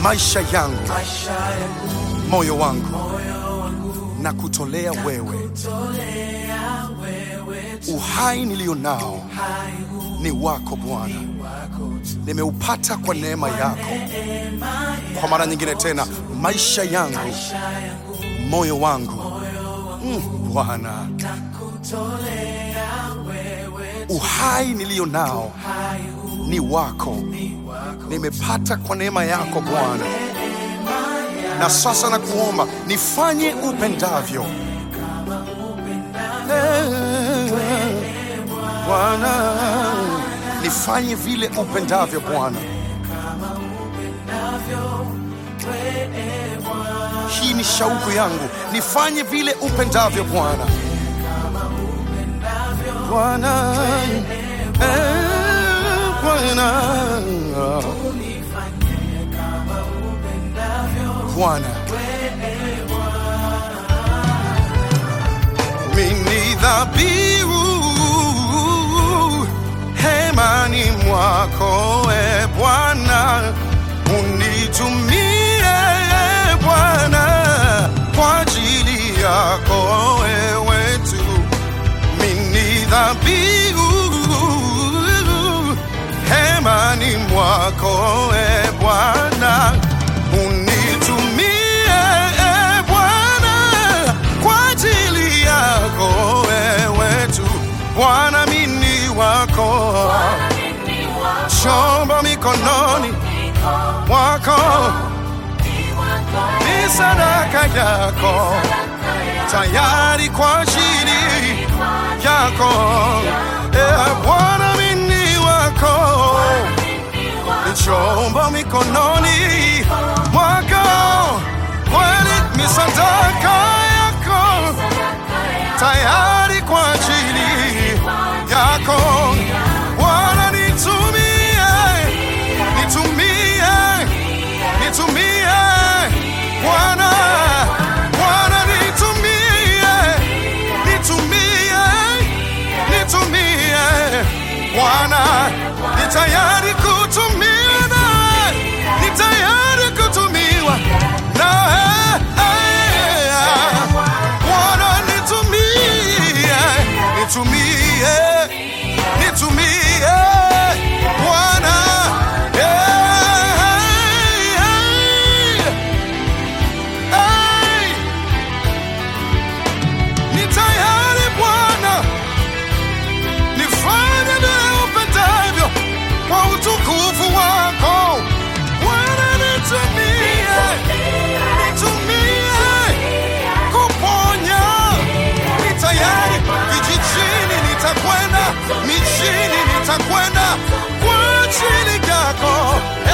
maisha yangu, moyo wangu na kutolea wewe. Uhai nilio nao ni wako Bwana, nimeupata kwa neema yako. Kwa mara nyingine tena, maisha yangu, moyo wangu mm, Bwana, uhai nilio nao ni wako, nimepata kwa neema yako Bwana. Na sasa nakuomba nifanye upendavyo Eh, Bwana, nifanye vile upendavyo Bwana. Hii ni shauku yangu, nifanye vile upendavyo Bwana. Bwana, eh, Bwana, Bwana, mimi dhabihu hemani mwako, e Bwana, unitumie e Bwana kwa ajili yako wewe tu mini dhabihu hemani mwako e Bwana, unitumie e Bwana kwa ajili yako wewe tu Bwana, mini wako chombo mikononi mwako, ni sadaka yako tayari kwa ajili yako e Bwana, mini wako ni chombo mikononi mwako, kweli ni sadaka yako tayari kwa ajili yako Bwana, nitumie, nitumie, nitumie Bwana, Bwana nitumie, nitumie, nitumie Bwana, ni tayari kutumia, ni tayari kutumiwa na Bwana, nitumie, nitumie, nitumie Bwana, hey, hey. Ni tayari Bwana, nifanye vile upendavyo kwa utukufu wako. Bwana, nitumie, nitumie kuponya. Ni tayari vijijini, nitakwenda mijini, nitakwenda kwa ajili yako.